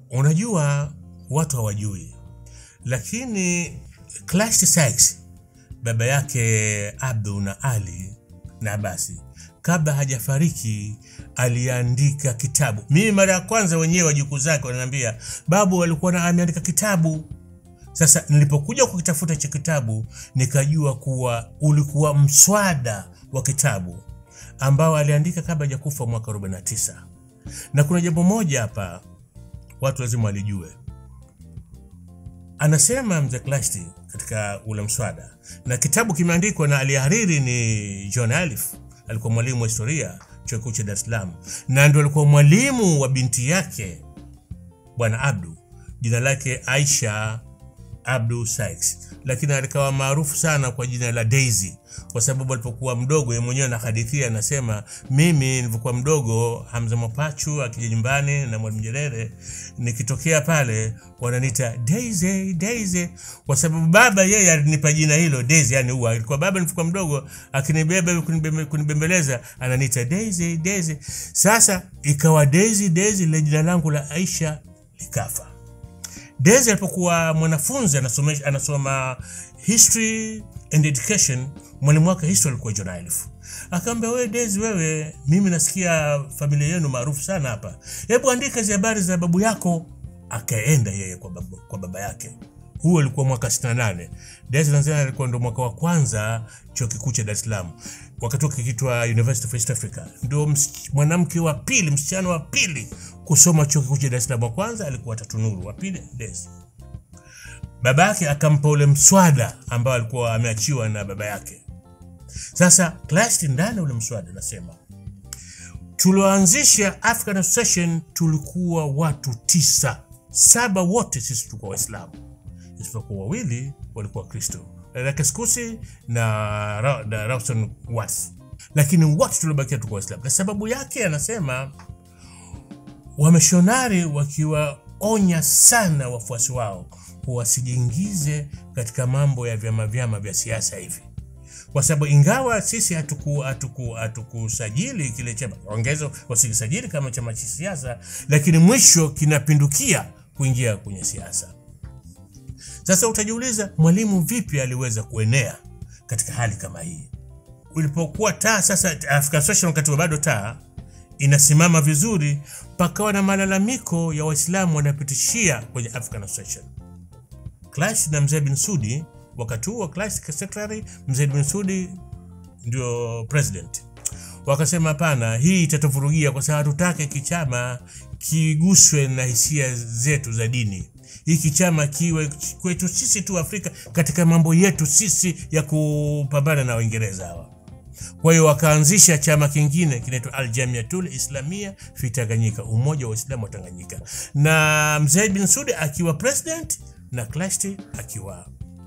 unajua watu hawajui, lakini Clasht Sykes baba yake Abdu na Ali na Abasi kabla hajafariki aliandika kitabu. Mimi mara ya kwanza wenyewe wajukuu zake wananiambia babu alikuwa na ameandika kitabu. Sasa nilipokuja kukitafuta hicho kitabu nikajua kuwa ulikuwa mswada wa kitabu ambao aliandika kabla hajakufa mwaka 49. Na kuna jambo moja hapa watu lazima walijue. Anasema mzee Clasht katika ule mswada, na kitabu kimeandikwa na alihariri ni John Alif, alikuwa mwalimu wa historia chuo kikuu cha Dar es Salaam, na ndio alikuwa mwalimu wa binti yake bwana Abdu, jina lake Aisha Abdu Sykes, lakini alikawa maarufu sana kwa jina la Daisy kwa sababu alipokuwa mdogo yeye mwenyewe anahadithia, anasema mimi nilipokuwa mdogo, Hamza Mapachu akija nyumbani na Mwalimu Nyerere, nikitokea pale wananiita Daisy Daisy, kwa sababu baba yeye alinipa jina hilo Daisy, yani huwa alikuwa baba nilipokuwa mdogo akinibeba kunibembe- kunibembeleza ananiita Daisy Daisy. Sasa ikawa Daisy Daisy, ile jina langu la Aisha likafa. Daisy alipokuwa mwanafunzi anasoma, anasoma history and education, mwalimu wake history alikuwa John Alif. Akaambia, wewe Daisy, wewe mimi nasikia familia yenu maarufu sana hapa, hebu andika hizi habari za babu yako. Akaenda yeye kwa baba, kwa baba yake. Huo ulikuwa mwaka 68. Daisy Tanzania alikuwa ndo mwaka wa kwanza chuo kikuu cha Dar es Salaam, wakati huo kikiitwa University of East Africa. Ndio ms- mwanamke wa pili, msichana wa pili kusoma chuo kikuu cha Dar es Salaam. Wa kwanza alikuwa Tatu Nuru, wa pili Daisy. Baba yake akampa ule mswada ambao alikuwa ameachiwa na baba yake. Sasa Clasht ndani ya ule mswada nasema tulioanzisha African Association tulikuwa watu tisa, saba wote sisi tulikuwa Waislamu isipokuwa wawili walikuwa Kristo, Rakeskusi na, Ra- na Rawson Watts, lakini wote tuliobakia tulikuwa Waislamu. Na sababu yake anasema wamishonari wakiwaonya sana wafuasi wao wasijiingize katika mambo ya vyama vyama vya siasa hivi, kwa sababu ingawa sisi hatuku hatuku hatukusajili kile chama, ongezo wasikisajili kama chama cha siasa, lakini mwisho kinapindukia kuingia kwenye siasa. Sasa utajiuliza Mwalimu vipi aliweza kuenea katika hali kama hii? Ulipokuwa taa sasa, African Association wakati wa bado taa inasimama vizuri, pakawa na malalamiko ya Waislamu wanapitishia kwenye African Association. Clasht na Mzee bin Sudi, wakati huo Clasht secretary, Mzee bin Sudi ndio president, wakasema hapana, hii itatuvurugia kwa sababu hatutaki kichama kiguswe na hisia zetu za dini. Hiki chama kiwe kwetu sisi tu Afrika katika mambo yetu sisi ya kupambana na Waingereza hawa. Kwa hiyo wakaanzisha chama kingine kinaitwa Aljamiatul Islamia fi Tanganyika, umoja wa Waislamu wa Tanganyika, na Mzee bin Sudi akiwa president na Clasht akiwa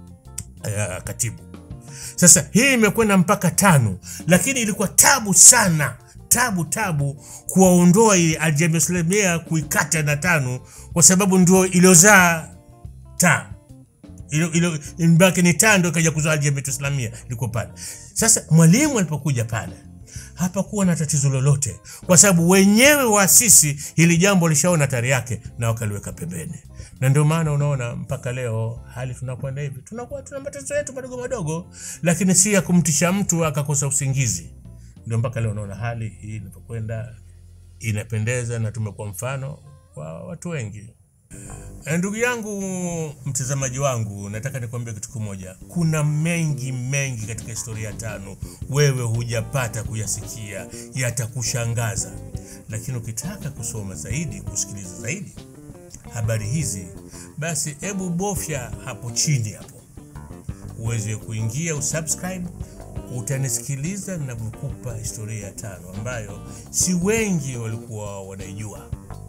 uh, katibu. Sasa hii imekwenda mpaka tano, lakini ilikuwa tabu sana, tabu tabu kuwaondoa ile Aljamia Islamia, kuikata na tano, kwa sababu ndio iliozaa taa ilo ilo mbaki ni tando ikaja kuzaa Aljamiatu Islamia liko pale. Sasa mwalimu alipokuja pale hapakuwa na tatizo lolote, kwa sababu wenyewe waasisi hili jambo lishaona tari yake na wakaliweka pembeni, na ndio maana unaona mpaka leo hali tunakwenda hivi, tunakuwa tuna matatizo yetu madogo madogo, lakini si ya kumtisha mtu akakosa usingizi. Ndio mpaka leo unaona hali hii inapokwenda inapendeza, na tumekuwa mfano kwa watu wengi. Eh, Ndugu yangu mtazamaji wangu, nataka nikwambie kitu kimoja. Kuna mengi mengi katika historia ya tano wewe hujapata kuyasikia, yatakushangaza. Lakini ukitaka kusoma zaidi, kusikiliza zaidi habari hizi, basi hebu bofya hapo chini hapo uweze kuingia usubscribe, utanisikiliza ninavyokupa historia ya tano ambayo si wengi walikuwa wanaijua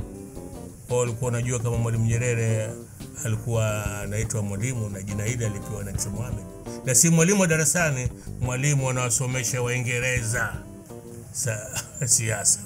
wao walikuwa wanajua kama Mwalimu Nyerere alikuwa anaitwa mwalimu na jina hili alipewa na Mzee Mohamed, na si mwalimu wa darasani, mwalimu anawasomesha Waingereza sa siasa.